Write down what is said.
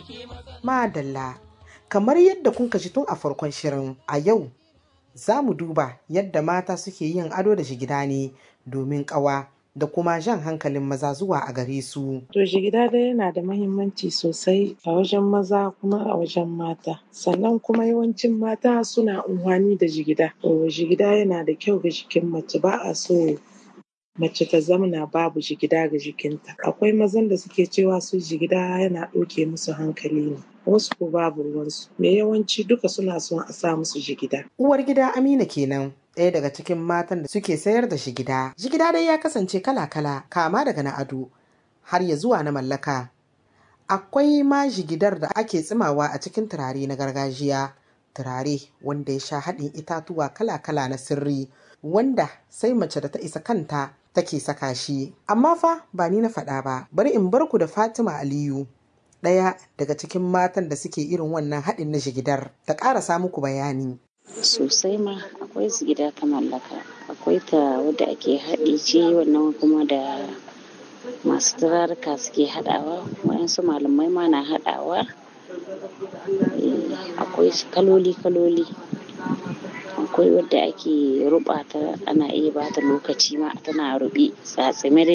Madalla, kamar yadda kun ji tun a farkon shirin a yau za mu duba yadda mata suke yin ado da shigida ne domin ƙawa da kuma jan hankalin maza zuwa a gare su. To jigida dai yana da mahimmanci sosai a wajen maza kuma a wajen mata. Sannan kuma yawancin mata suna unhwani da jigida. Jigida yana da kyau ga jikin mace ba a so mace ta zamna babu jigida ga jikinta. Akwai mazan da suke cewa su jigida yana ɗauke musu hankali ne. Wasu ko babu ruwansu. Me yawanci duka suna son a sa musu jigida. Uwar gida Amina kenan. ɗaya daga cikin matan da suke sayar da shigida. Jigida dai ya kasance kala-kala kama daga na ado har ya zuwa na mallaka. Akwai ma jigidar da ake tsimawa a cikin turare na gargajiya. Turare wanda ya sha haɗin itatuwa kala-kala na sirri wanda sai mace da ta isa kanta take saka shi. Amma fa ba ni na faɗa ba, bari in bar ku da Fatima Aliyu. Ɗaya daga cikin matan da suke irin wannan haɗin na jigidar ta ƙarasa muku bayani. sosai ma akwai su gida ta mallaka akwai ta wadda ake haɗi ce wannan kuma da masu turaruka suke haɗawa wayansu malamai ma na haɗawa akwai kaloli kaloli akwai wadda ake ruɓa ta ana iya bata lokaci ma tana ruɓe tsatsime